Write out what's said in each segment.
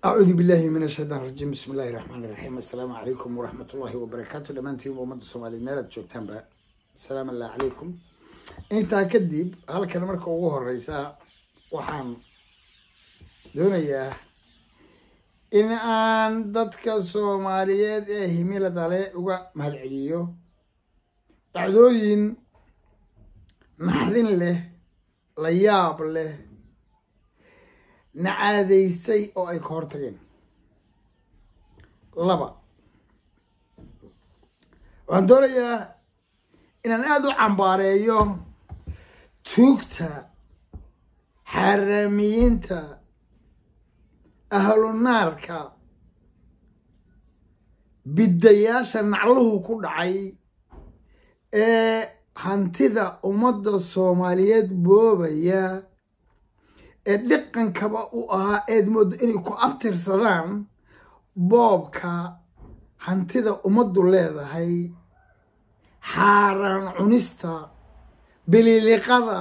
acuudu billahi min ashaytaan rajiim bismi illahi raxmaan iraxiim assalaamu calaykum waraxmat ullahi wabarakaatu dhammaantiin ummadda soomaaliyeed meel aad joogtaanba assalaamu allah calaykum intaa kadib halkan marka ugu horeysa waxaan doonayaa in aan dadka soomaaliyeed ee himilada leh uga mahadceliyo dhacdooyin naxdin leh la yaab leh nacaadaystay oo ay ka hortageen laba waxaan doonayaa inaan aada u cambaareeyo tuugta xaaraamiyiinta ahlunaarka biddayaasha nacluhu ku dhacay ee hantida ummadda soomaaliyeed boobaya ee dhaqankaba u ahaa eed moodo inay ku abtirsadaan boobka hantida ummaddu leedahay xaaraan cunista bililiqada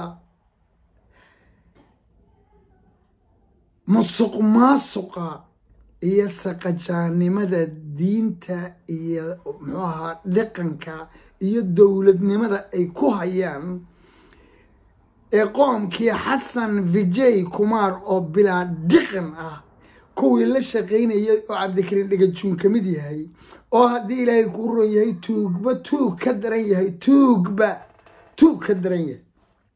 musuq maasuqa iyo saqajaannimada diinta iyo muxuu ahaa dhaqanka iyo dowladnimada ay ku hayaan ee qoomkii xasan vijay kumaar oo bilaa dhiqan ah kuwii la shaqaynayay oo cabdikariin dhagajuun ka mid yahay oo haddii ilaahay kuu ron yahay tuugba tuug ka daran yahay tuugba tuug ka daran yahay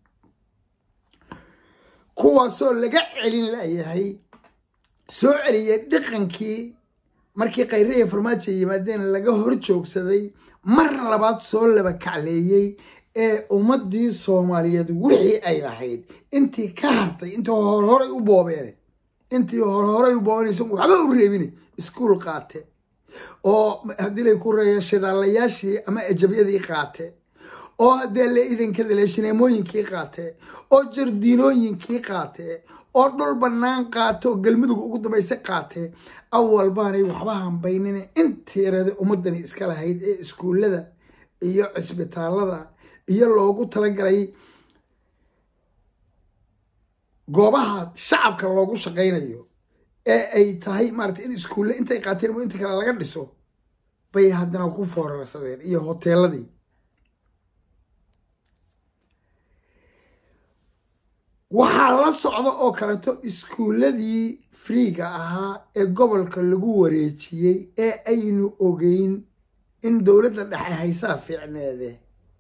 kuwaasoo laga celin layahay soo celiyay dhaqankii markii khayriya farmaajo yimaadeen laga hor joogsaday mar labaad soo laba kacleeyey ee ummadii soomaaliyeed wixii ay lahayd intii ka hartay intii horhoray u boobeen intii horhoray u boobeenaysa waxba u reebine iskuol qaate oo haddii lay ku reeya shidaalayaashii ama ejabyadii qaate oo haddee le idankada le shineemooyinkii qaate oo jardiinooyinkii qaate oo dhul bannaan qaate oo galmudug ugu dambayse qaate awal baanay waxba hambaynine intii yarada ummadani iska lahayd ee iskuullada iyo cisbitaalada iyo loogu talagalay goobaha shacabka loogu shaqaynayo ee ay tahay maarata in iskuulle intay qaateen mo inta kale laga dhiso bay haddana ku foorarsadeen iyo hoteeladii waxaa la socda oo kaleeto iskuulladii friiga ahaa ee gobolka lagu wareejiyey ee aynu ogeyn in dowladda dhexe haysaa fiicneede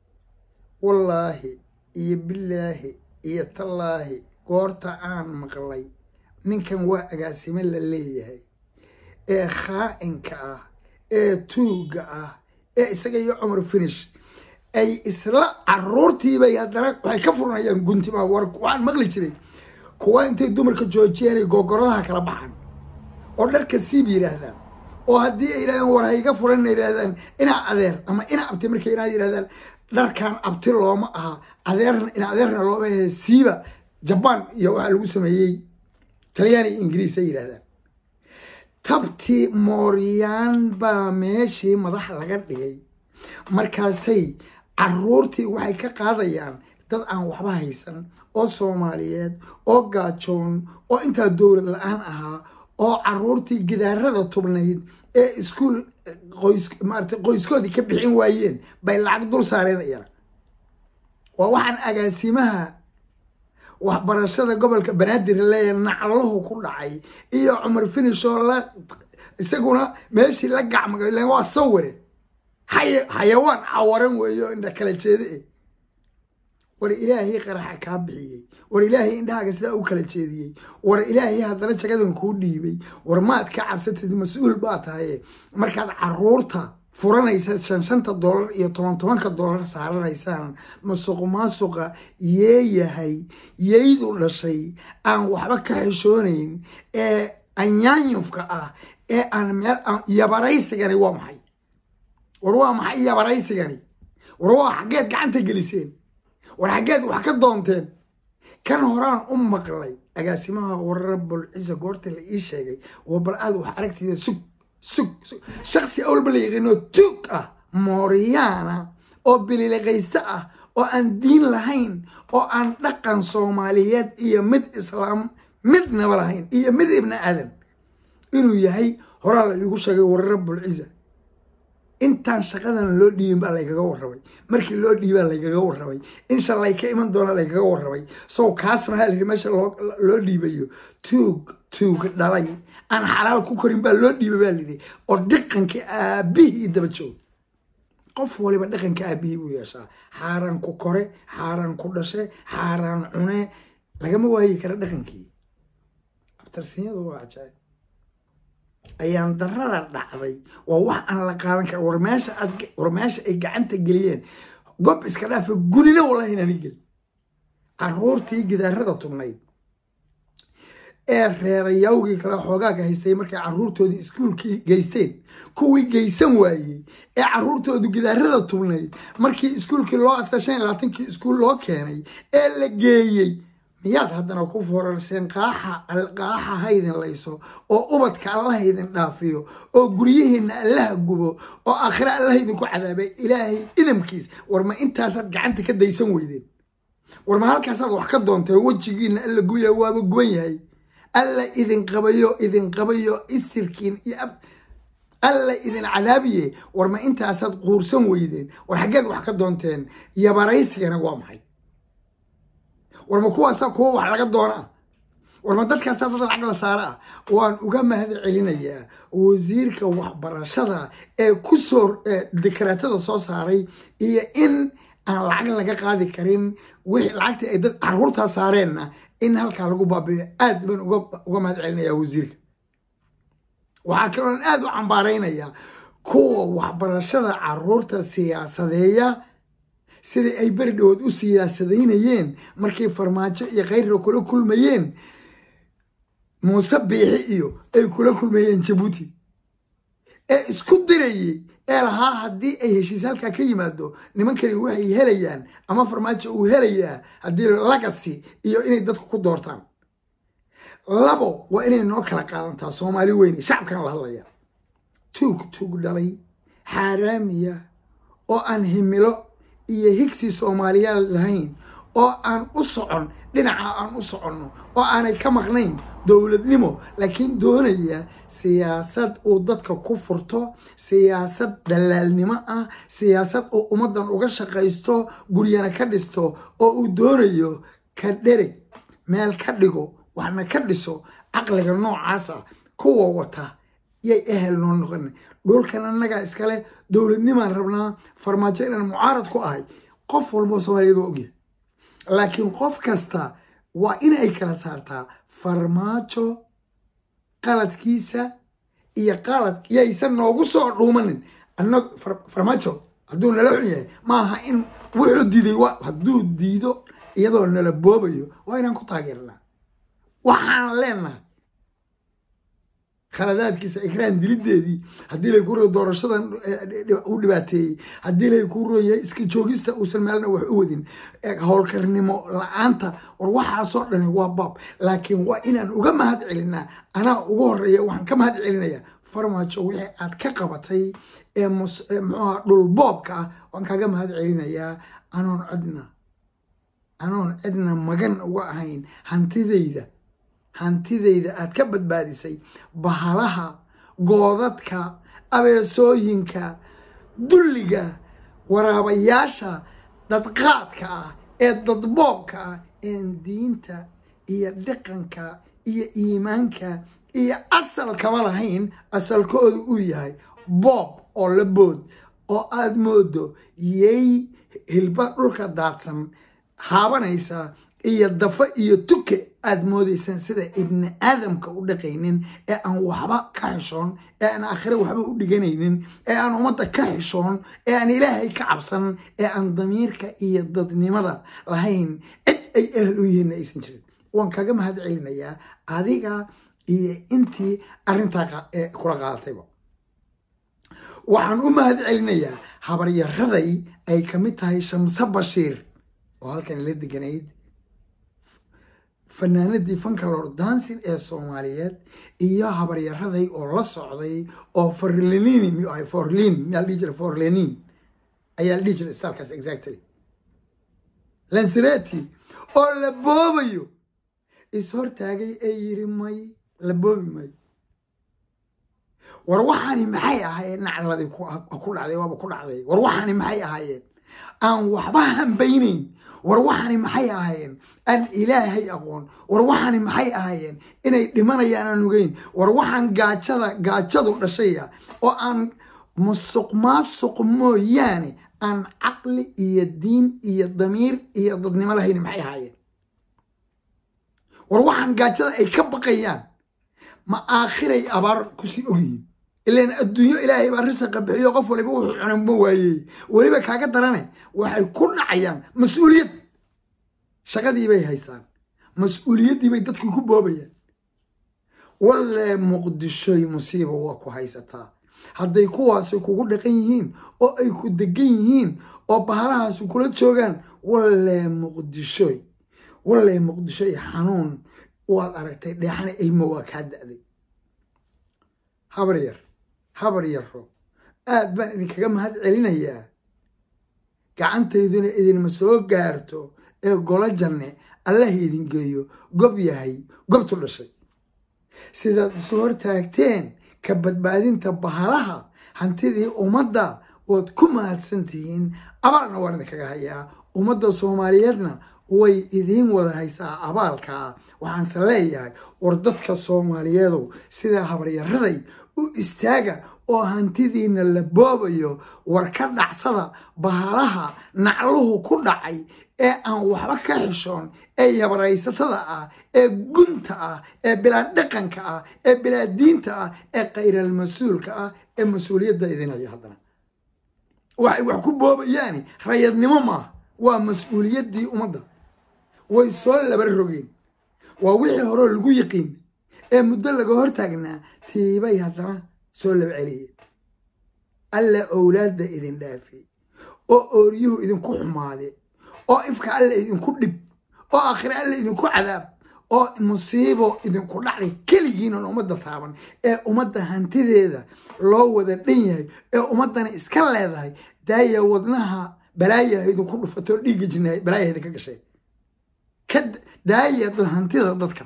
wallaahi iyo bilaahi iyo tallaahi goorta aan maqlay ninkan waa agaasimo la leeyahay ee khaa'inka ah ee tuugga ah ee isaga iyo cumar finish ay isla caruurtiibay haddana waxay ka furanayaan guntima war waxaan maqli jiray kuwa intay dumarka joojiyeen ay googoradaha kala baxaan oo dharka siib yidhaahdaan oo haddii ay yidhahdaan war hayga furan ina yidhahdaan inaa adeer ama ina abti markay inaa yidhahdaan dharkan abti looma aha adeerna ina adeerna looma ahe siiba jabaan iyo waxaa lagu sameeyey talyaani iyo ingiriis ay yidhahdaan tabti mooryaan baa meeshii madax laga dhigay markaasay caruurtii waxay ka qaadayaan dad aan waxba haysan oo soomaaliyeed oo gaajoon oo intaa dowlad la-aan ahaa oo caruurtii gidaarada tubnayd ee iskuol qoys maarata qoyskoodii ka bixin waayeen bay lacag dul saareen iyana waa waxaan agaasimaha waxbarashada gobolka banaadir leeya naclahu ku dhacay iyo cumar finish oo la isaguna meeshii la gacmagay len waa sawire xay xayawaan cawaran weeyo indha kala jeeda e war ilaahay qaraxa kaa bixiyey war ilaahay indhahaaga sidaa u kala jeediyey war ilaahay haddana jagadan kuu dhiibay war maad ka cabsatid mas-uul baa tahaye markaad caruurta furanaysa shan shanta dollar iyo toban tobanka dollar saaranaysaan masuq maasuqa yeeyahay yeydu dhashay aan waxba ka xishoonayn ee anyaanyufka ah ee aan meel yabaraysigani waa maxay war waa maxay yabaraysigani war waa xaggeed gacanta geliseen war xaggeed wax ka doonteen kan horaan u maqlay agaasimaha wararabul ciise goorta la ii sheegay waa bal aad wax aragtida sug sug sug shaksi awalba la yaqiinoo tuug ah mooriyaana oo bililiqayste ah oo aan diin lahayn oo aan dhaqan soomaaliyeed iyo mid islaam midnaba lahayn iyo mid ibni aadan inuu yahay horaa la iigu sheegay war rabbulciza intaan shaqadan loo dhiibin baa laygaga warrabay markii loo dhiibaa laygaga warrabay in shalay ka iman doona laygaga warrabay sow kaasna waxaa layidhi meesha loo dhiibayo tuug tuug dhalay aan xalaal ku korin baa loo dhiibay baa layidhi oo dhaqankii aabihii daba joog qof waliba dhaqanka aabihii buu yeeshaa xaaraan ku kore xaaraan ku dhashe xaaraan cune lagama waayi kara dhaqankii abtarsinyadu waa cajaayib ayaan darada dhacday waa wax aan la qaadan kara war meesha aad war meesha ay gacanta geliyeen gob iska dhaafa gulina wallahi inaani gelin caruurtii gidaarada tubnayd ee reerayawgii kale xoogaaga haystay markay caruurtoodii iskuulkii geysteen kuwii geysan waayey ee caruurtoodu gidaarada tubnayd markii iskuulkii loo asta shan iyo labaatankii iskuul loo keenay ee la geeyey miyaad haddana ku forarseen qaaxa qaaxa haydin layso oo ubadka allaha idin dhaafiyo oo guryihiinna allaha gubo oo aakhira allaha idinku cadaabay ilaahay idamkiis war ma intaasaad gacanta ka daysan weydeen war ma halkaasaad wax ka doonteen wejigiina alla gubaya waaba guban yahay alla idin qabayo idin qabayo isirkiin iyo alla idin cadaabiye war ma intaasaad quursan weydeen war xaggeed wax ka doonteen yabaraysigana waa maxay war ma kuwaasaa kuwa wax laga doona war ma dadkaasaa dad lacag la saara ah waan uga mahad celinayaa wasiirka waxbarashada ee kusoo dekaraatada soo saaray iyo in aan lacag laga qaadi karin wixii lacagtii ay dad caruurtaa saareenna in halkaa lagu baabiyo aad baan uga mahad celinayaa wasiirka waxaa kaloon aad u cambaaraynayaa kuwa waxbarashada caruurta siyaasadeeya sidai ay beri dhawood u siyaasadaynayeen markay farmaajo iyo khayrra kula kulmayeen muuse biixi iyo ay kula kulmayeen jabuuti ee isku dirayey ee lahaa haddii ay heshiis halkaa ka yimaado nimankani waxay helayaan ama farmaajo uu helayaa haddii lagasi iyo inay dadku ku doortaan labo waa inay noo kala qaadantaa soomaali weyne shacabkana la hadlaya tuug tuug dhalay xaaraamiya oo aan himilo iyo higsi soomaaliyaad lahayn oo aan u socon dhinaca aan u soconno oo aanay ka maqnayn dowladnimo laakiin doonaya siyaasad uu dadka ku furto siyaasad dallaalnimo ah siyaasad uu ummaddan uga shaqaysto guryana ka dhisto oo uu doonayo ka dhereg meel ka dhigo waxna ka dhiso caqliga noocaasa kuwa wata yay ehel noo noqona dhulkan annagaa iskale dowladnimaan rabnaa farmaajo inaan mucaarad ku ahay qof walboo soomaaliyad waa ogyahay laakiin qof kasta waa inay kala saartaa farmaajo qaladkiisa iyo qalad yaysan noogu soo dhuumanin anag farmaajo hadduu nala xun yahay maaha in wuxuu diiday hadduu diido iyadoo nala boobayo waa inaan ku taageernaa waxaan leenahay khaladaadkiisa ikraan dilideedii haddii lay ku ro doorashadan u dhibaateeyey haddii lay ku royahay iska joogista uusan meelna wax u wadin howlkarnimo la-aanta war waxaasoo dhani waa baab laakiin waa inaan uga mahad celinaa anaa ugu horeeya waxaan ka mahad celinayaa farmaajo wixii aad ka qabatay ee muxuuha dhulboobka ah waan kaaga mahad celinayaa anoon cidna anoon cidna magan uga ahayn hantidayda hantidayda aad ka badbaadisay bahalaha goodadka abeesooyinka dulliga waraabayaasha dadqaadka ah ee dadboobka ah een diinta iyo dhaqanka iyo iimaanka iyo asalkaba lahayn asalkooda uu yahay boob oo la bood oo aad moodo yay hilba dhulka daadsan haabanaysa iyo dafa iyo tuke aad moodaysaan sida ibni aadamka u dhaqaynin ee aan waxba ka xishoon ee aan aakhire waxba u dhiganaynin ee aan ummadda ka xishoon ee aan ilaahay ka cabsan ee aan damiirka iyo dadnimada lahayn cid ay ahel u yihiinna aysan jirin waan kaga mahad celinayaa adiga iyo intii arrintaa kula qaadatayba waxaan u mahad celinayaa habaryaraday ay ka mid tahay shamse bashiir oo halkan la deganayd fanaanadii fankalor dansin ee soomaaliyeed iyo habaryaraday oo la socday oo forlenini miyuu ahay forlin miyaa la dhihi jiray forlenin ayaa la dhihi jiray staalkaas exactly lansireti oo la boobayo is hortaagay ee yiri may la boobi mayo war waxaani maxay ahaayeen nacladii ku dhacday waaba ku dhacday war waxaani maxay ahaayeen aan waxba hambaynayn war waxaani maxay ahaayeen aan ilaahay aqoon war waxaani maxay ahaayeen inay dhimanayaan aan ogeyn war waxaan gaajada gaajadu dhashaya oo aan musuq maasuq mooyaane aan caqli iyo diin iyo damiir iyo dadnimo lahayn maxay ahaayeen war waxaan gaajada ay ka baqayaan ma aakhiray abaar kusii ogyihiin ilan adduunyo ilaahay baa risaqa bixiyo qof waliba wuxuu cunay ma waayey weliba kaaga darane waxay ku dhacayaan mas-uuliyad shaqadii bay haystaan mas-uuliyaddii bay dadkii ku boobayaan walle muqdishoy musiiba waa ku haysataa hadday kuwaasi kugu dhaqan yihiin oo ay ku degan yihiin oo bahalahaasi kula joogaan walle muqdishoy walle muqdishoy xanuun waad aragtay dheexana ilmo waa kaa da'day habar yar habar yarro aad baan idinkaga mahad celinayaa gacantayduna idinma soo gaarto ee golo janne allah idin geeyo gob yahay gobtu dhashay sidaad isu hortaagteen ka badbaadinta bahalaha hantidii ummadda waad ku mahadsan tihiin abaalna waan idinkaga hayaa ummadda soomaaliyeedna way idiin wada haysaa abaalkaa waxaanse leeyahay war dadka soomaaliyeedow sidaa habaryaraday u istaaga oo hantidiina la boobayo war ka dhacsada bahalaha nacluhu ku dhacay ee aan waxba ka xishoon ee yabaraysatada ah ee gunta ah ee bilaa dhaqanka ah ee bilaa diinta ah ee khayral mas-uulka ah ee mas-uuliyadda idinaya haddana waxay wax ku boobayaani rayadnimo maaha waa mas-uuliyaddii ummadda way soo laba rogeen waa wixii horeo lagu yiqiin ee muddo laga hortaagnaa tiibay haddana soo laba celiyeen alla owlaadda idin dhaafay oo ooryuhu idinku xumaade oo ifka alla idinku dhib oo aakhire alla idinku cadaab oo musiibo idinku dhacday keligiinan ummadda taaban ee ummadda hantideeda loo wada dhan yahay ee ummaddana iska leedahay daaya wadnaha balaayaha idinku dhufatoo dhiigga jinnaay balaayaha idinka gashay ka daaya hantida dadka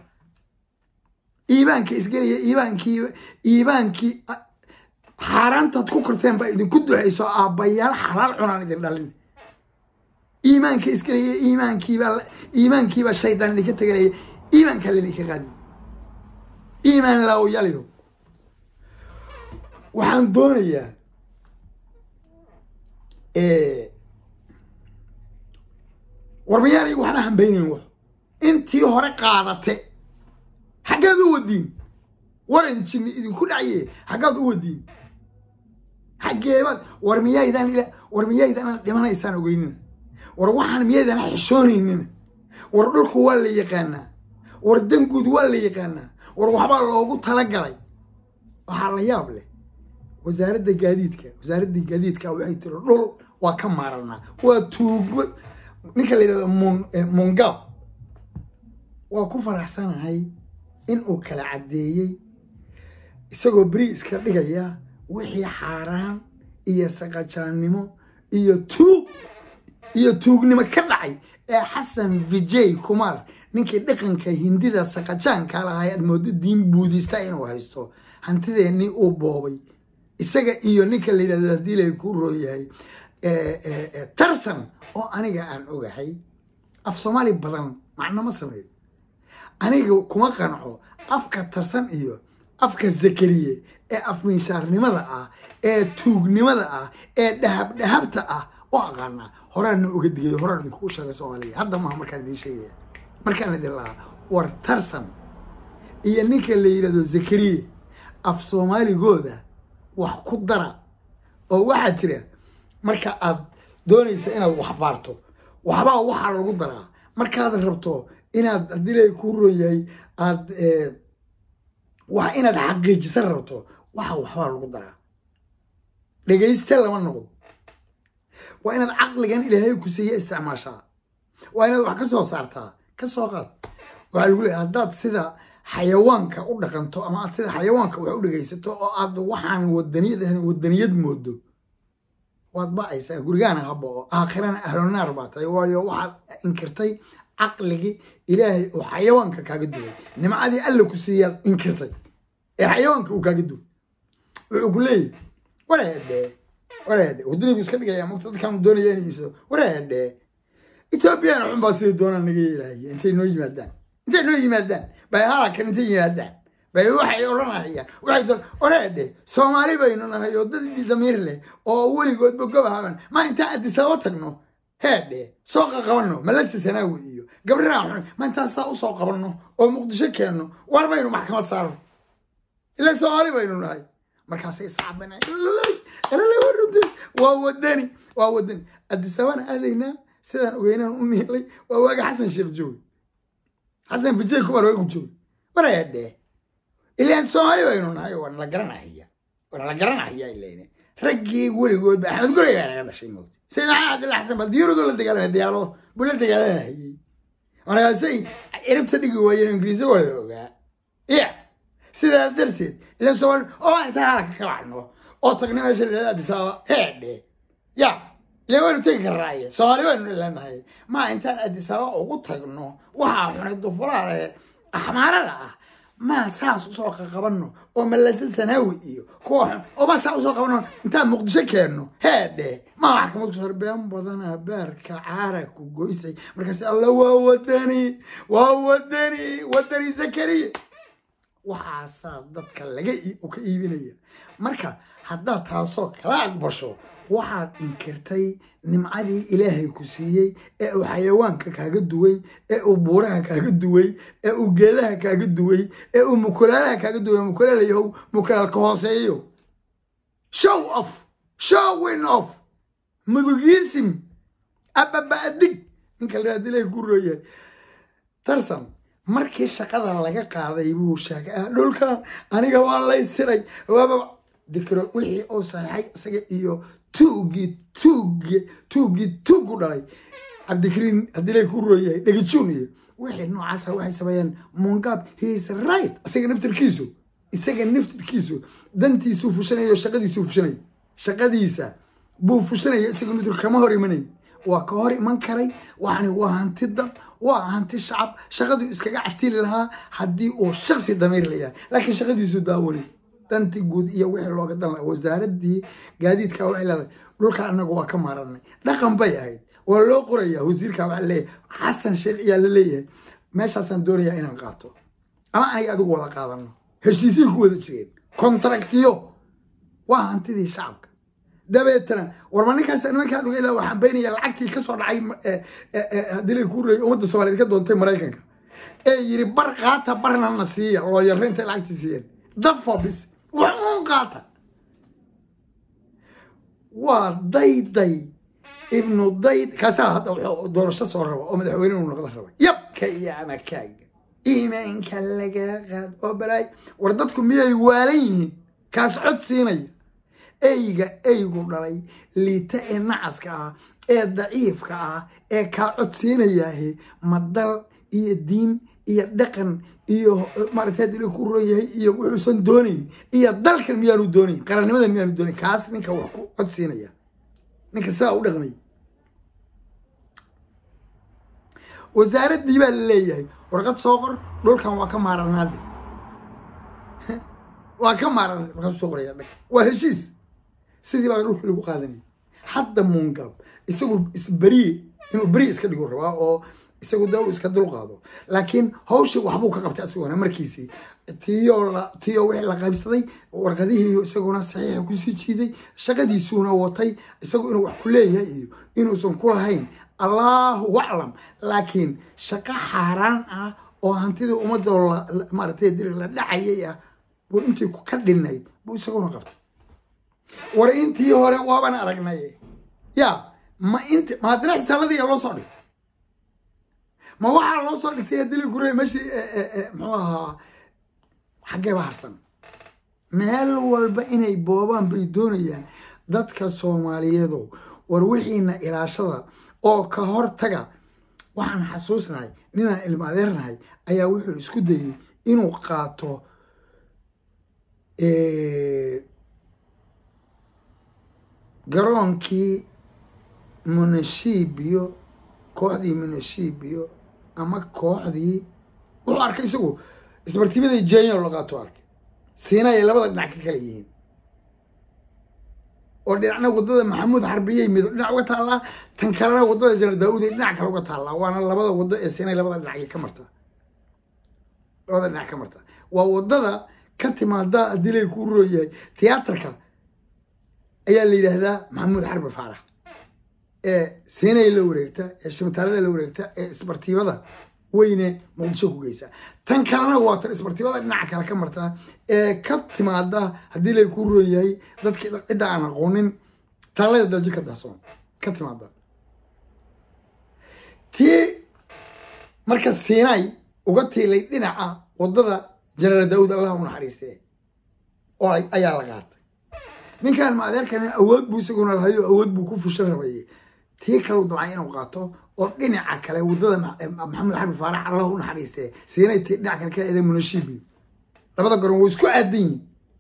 iibaanka isgelaya iibaankii iibaankii xaaraantaad ku korteen baa idinku duxayso aabbayaal xalaal cunaan idin dhalin iimaanka isgelaya iimaankiibaa iimaankiibaa shaydaan idinka tegalaya iimaankaa laydinka qaadiy iimaan laawayaliyo waxaan doonayaa warbayaalay waxba hambaynayn wax intii hore qaadate xaggaad u wadiin waran jinni idinku dhacye xaggaad u wadiin xaggeebaad war miyaydaan war miyaydaan dhimanaysaan ogeynina war waxaan miyaydaan xishoonaynina war dhulku waa la yaqaanaa war danguud waa la yaqaanaa war waxbaa loogu talagalay waxaa la yaab leh wasaaradda gaadiidka wasaaradda gaadiidka waxay tiri dhul waa ka maaranaa waa tuugmo ninka la yidhahdo mungab waa ku faraxsanahay in uu kala caddeeyey isagoo beri iska dhigaya wixii xaaraan iyo saqajaannimo iyo tuug iyo tuugnimo ka dhacay ee xasan vijay kumar ninkii dhaqanka hindida saqajaanka lahaa aad moodo diin buudista inuu haysto hantideennii uu boobay isaga iyo ninka la yidhahdo haddii lay ku rooyahay tarsan oo aniga aan ogahay af soomaali badan macno ma sameeyo aniga kuma qanco afka tarsan iyo afka zakariye ee afminshaarnimada ah ee tuugnimada ah ee dhahab dhahabta ah oo aqaanaa horaana oga digay horaan idinkugu sheegay soomaaliya hadda maaha markaan idiin sheegaya markaan idin lahaa war tarsan iyo ninka la yidhahdo zakariye af soomaaligooda wax ku dara oo waxaa jira marka aad doonaysa inaad wax baarto waxbaa waxaa lagu daraa markaad rabto inaad haddii la ku royahay aad wax inaad xaqiijisan rabto waxa waxbaa lagu daraa dhegayste lama noqdo waa inaad caqligan ilaahay ku siiya isticmaashaa waa inaad wax ka soo saartaa ka soo qaad waxaa lagu leeyahay haddaad sida xayawaanka u dhaqanto ama aad sida xayawaanka wax u dhegaysato oo aad waxaan wadaniyad ahayn wadaniyad moodo waad ba'aysaa gurigaana habao aakhirana ahlonaar baa tahay waayo waxaad inkirtay caqligii ilaahay oo xayawaanka kaaga duway nimcadii alla ku siiyaad inkirtay ee xayawaanka uu kaaga duway wuxuu ku leeyahy wareedhe wareedhe waddadii buu iska dhigaya mugta dadkaan doonaya inay iibsado wareedhe etoobiyana xun baa sidii doonaan naga yeelahaya intay noo yimaadaan intay noo yimaadaan bay halakan intay yimaadaan bay waxay odhanahayaan waxay doon wareedhe soomaali baynu nahay oo dad damiir leh oo weligoodba gobahaban ma intaan adisababa tagno heedhe soo qaqabanno malasi sanaawi iyo gabdhaha xun ma intaan saa usoo qabanno oo muqdisho keenno war baynu maxkamad saarno ilaa soomaali baynu nahay markaasay sacbana waa wadani waa wadani adisabana aadaynaa sidaan ogeynaan u niilay waa waaga xasan sheekh jooge xasan fijay kumar waagu jooge wareedhe ilaan soomaali baynu nahay waa nala garanahaya waa nala garanahaya ilayne raggii weligoodba axmed gurey baa naga dhashay moogta sayid maxamed cabdilla xasan bal diyaaradoo la dagaalamay diyaarado buu la dagaalanahayey markaasay ciribta dhigi waayeen ingiriisa waa la ogaa ya sidaa darteed ilaan soomaali oo intaan halaka ka wacno oo tagna meesha la yidhahdo adisaaba heedhe ya ilaan waynu tegi karnaaye soomaali baynu leenahay ma intaan adisaaba ugu tagno waxaa xunay dufulaale axmaarada ah maa saas usoo qaqabanno oo malase sanaawi iyo kuwa xun oo maa saa usoo qabanno intaan muqdisho keenno heedhe maa wax kama kusoo been badana beerka caara ku goysay markaas alla waa wadani waa wadani wadani zakariya waxaasaa dadka laga ka iibinaya marka haddaad taasoo kala aqbasho waxaad inkirtay nimcadii ilaahay ku siiyey ee uu xayawaanka kaaga duway ee uu buuraha kaaga duway ee uu geedaha kaaga duway ee uu mukulaalaha kaaga duway mukulaalayahow mukulaalka hooseeyo show off showin off mudugiisim ababaadig ninka la yidhahdo ilaahay ku rooyahay tarsan markii shaqada laga qaaday buu sheegay dhulkan aniga waa lay siray waaba dikro wixii uu saxeixay isaga iyo tuugii tuugi tuugii tuugu dhalay cabdikariin haddii lay ku rooyahay dhegajuun iyo wixii noocaasa waxay sameeyeen mongab heis right isaga naftirkiisu isaga naftirkiisu dantiisuu fushanaya oo shaqadiisuu fushanaya shaqadiisa buu fushanaya isaga naftir kama hor imanay waa ka hor iman karay waxani waa hanti dad waa hanti shacab shaqaduu iskaga casili lahaa haddii uu shaksi damiir layahay laakiin shaqadiisu daawani danti guud iyo wixii looga dan laha wasaaradii gaadiidka waxay leedahay dhulka anagu waa ka maaranay dhaqan bay ahayd waa loo qoraya wasiirka waxaa leeyahay xasan sheekh ayaa la leeyahay meeshaasaan doonayaa inaan qaato ama aniga adigu wada qaadano heshiisii ku wada jireen kontraktiyo waa hantidii shacabka dabeetana warma ninkaas nimankaan uga ilaa waxaan baynaya lacagtii kasoo dhacay haddii lay ku reeyay ummadda soomaaliyeed ka doontay maraykanka ee yiri bar qaata barna na siiya loo yarra intay lacagtii siiyeen dafobis wax uun qaata waa dayday ibnu dayd kaasaa hadda wuxuu doorasho soo raba oo madaxweyne uu noqda raba yabka iyo amakaaga iimaanka laga qaad oo balaay war dadku miyay waalan yihiin kaas cod siinaya eyga eygu dhalay liita ee nacaska ah ee daciifka ah ee kaa codsiinayaahe ma dal iyo diin iyo dhaqan iyo maaragtay hadii la ku roon yahay iyo wuxuusan doonayn iyo dalkan miyaanu doonayn qarannimadan miyaanu doonayn kaas ninka wax ku codsiinaya ninka sidaa u dhaqmay wasaaraddii baa la leeyahay warqad soo qor dhulkan waa ka maaranaade waa ka maaran markaasuu soo qoraya dhag waa heshiis sidii baa dhulka lagu qaadanaya hadda muungab isagu isberiye inuu beri iska dhigu rabaa oo isagu da iska dul qaado laakiin hawshii waxbuu ka qabtay asaguna markiisii tiyo tiyo wixii la qaybsaday warqadihii isaguna saxiixa kusii jiiday shaqadiisuuna watay isagu inuu wax ku leeyahay iyo inuusan ku lahayn allahu aclam laakiin shaqo xaaraan ah oo hantidii ummadda maaratay diri la dhacayay ah buu intii ka dhinayd buu isaguna qabtay war intii hore waaban aragnay ya ma int ma haddana xisaaladii loo soo dhigtay ma waxaa loo soo dhigtay dili gure meeshii muxuu ahaa xaggeeba harsan meel walba inay boobaan bay doonayaan dadka soomaaliyeedo war wixiina ilaashada oo ka hor taga waxaan xasuusnahay ninaan ilma adeernahay ayaa wuxuu isku dayey inuu qaato garoonkii munashibiyo kooxdii munashibiyo ama kooxdii wuxuu arkay isagu isbartiimaday jenya la qaato arkay siina ay labada dhinac ka kala yihiin oo dhinacna wadada maxamuud xarbiyey mido dhinac uga taallaa tan kalena wadada janar daawud ee dhinac kale uga taallaa waana labada wado ee siinay labada dhinac ka marta labada dhinac ka marta waa wadada ka timaada haddii lay kuu rooyahay tiyaatarka ayaa la yidhaahdaa maxamuud xarbi faarax ee siinay la wareegta ee shibitaalada la wareegta ee isbartiibada weyne muqdisho ku geysa tan kalena waa tan isbartiibada dhinaca kale ka marta ee ka timaada haddii lay kuu rooyahay dadki cidda aan aqoonin taalada dalji ka dahsoon ka timaada tii marka siinay uga tiilay dhinaca wadada jenaraal daawud allah u naxariistee oo ayaa la qaatay ninkan ma adeerkan awood buu isaguna lahayo awood buu ku fushan rabayay tii kalau dabcay inuu qaato oo dhinaca kale wadada maxamed xarbi faarax allah u naxariistee siinay tii dhinaca kale ka eeday munashibi labada garoon way isku aadan yihin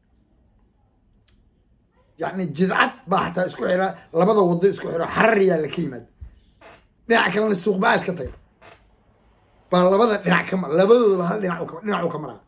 yacni jidcad baa xataa isku xira labada wado isku xiro xarariyaa la ka yimaada dhinaca kalena suuqbacaad ka taga baa labada dhinac ka mara labadoodaba hal dhinac dhinacu ka maraa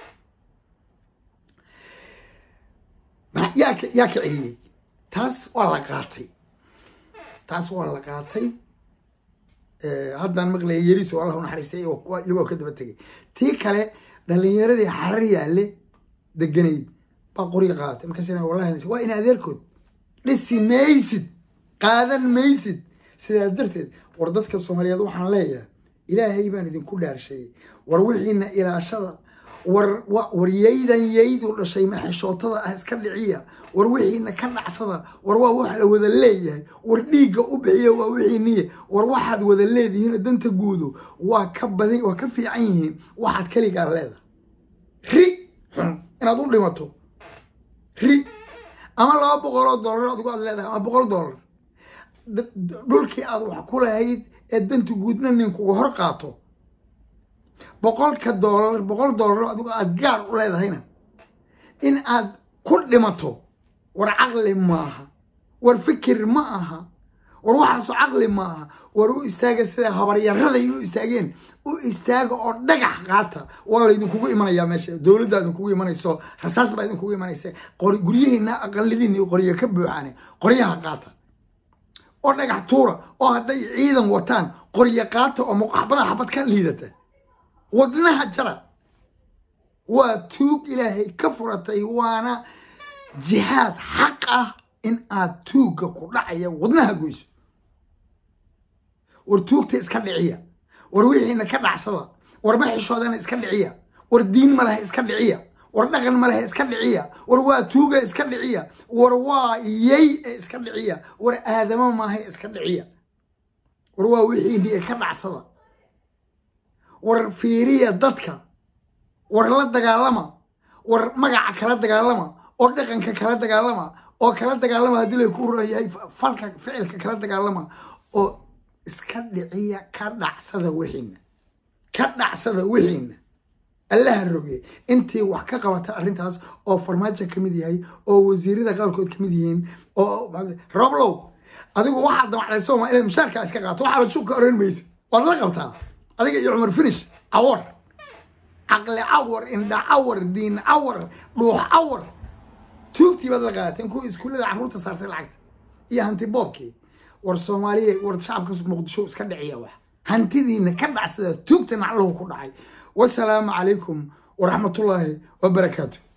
yaa ka yaa ka celiyey taas waa la qaatay taas waa la qaatay haddaan maqlaya yeriso allah u naxariistay iyagoo ka daba tegay tii kale dhalinyaradii xarar yaale deganayd baa qoriga qaadatay markaas wallahi waa in adeerkood dhisi maysid qaadan maysid sidaa darteed war dadka soomaaliyeed waxaan leeyahay ilaahay baan idinku dhaarsheeyey war wixiina ilaashada war war yaydan yaydu dhashay maxeshootada ah iska dhiciya war wixiina ka dhacsada war waa wax la wada leeyahay war dhiigga u bixiya waa wixiiniye war waxaad wada leedihiin danta guudu waa ka badan waa ka fiican yihiin waxaad keligaa leedahay ri xun inaad u dhimato ri ama laba boqol oo dollar adigu aad leedahay ama boqol dollar dhulkii aad wax ku lahayd ee danta guudna ninkuga hor qaato boqolka doolar boqol doolar adigu aad gaar u leedahayna in aad ku dhimato war caqli maaha war fikir ma aha war waxaaso caqli ma aha war u istaaga sida habaryaraday u istaageen u istaaga oo dhagax qaata waa laydinkugu imanayaa meesha dowladda idinkugu imanayso rasaas baa idinkugu imanaysa guryihiina aqalidiina qoryo ka buuxaane qoryaha qaata oo dhagax tuura oo hadday ciidan wataan qoryo qaata oo muqaxbada xabad ka liidata wadnaha jara waa tuug ilaahay ka furatay waana jihaad xaq ah in aad tuugga ku dhacaya wadnaha goyso war tuugta iska dhiciya war wixiina ka dhacsada war maxishoodana iska dhiciya war diin ma lehe iska dhiciya war dhaqan ma lehe iska dhiciya war waa tuuga iska dhiciya war waa yey ee iska dhiciya war aadamo maaha iska dhiciya war waa wixiini ka dhacsada war fiiriya dadka war la dagaalama war magaca kala dagaalama oo dhaqanka kala dagaalama oo kala dagaalama haddii lay ku yahay falka ficilka kala dagaalama oo iska dhiciya ka dhacsada wixiina ka dhacsada wixiina allaha roge intii wax ka qabata arrintaas oo farmaajo ka mid yahay oo wasiirada qaarkood ka mid yihiin oo roblow adigu waxaad damacday sooma inaad mushaarkaa iska qaato waxaad shubka oran maysa waad la qabtaa adiga iyo cumar finish cawar caqli cawar indha cawar diin cawar dhuux cawar tuugtii baad la qaadateen kuwa iskuullada carruurta saartay lacagta iyo hanti boobkii war soomaaliya war shacabka muqdisho iska dhiciya wax hantidiina ka dhacsada tuugta nacluhu ku dhacay wasalaamu calaykum waraxmatullaahi wabarakaatu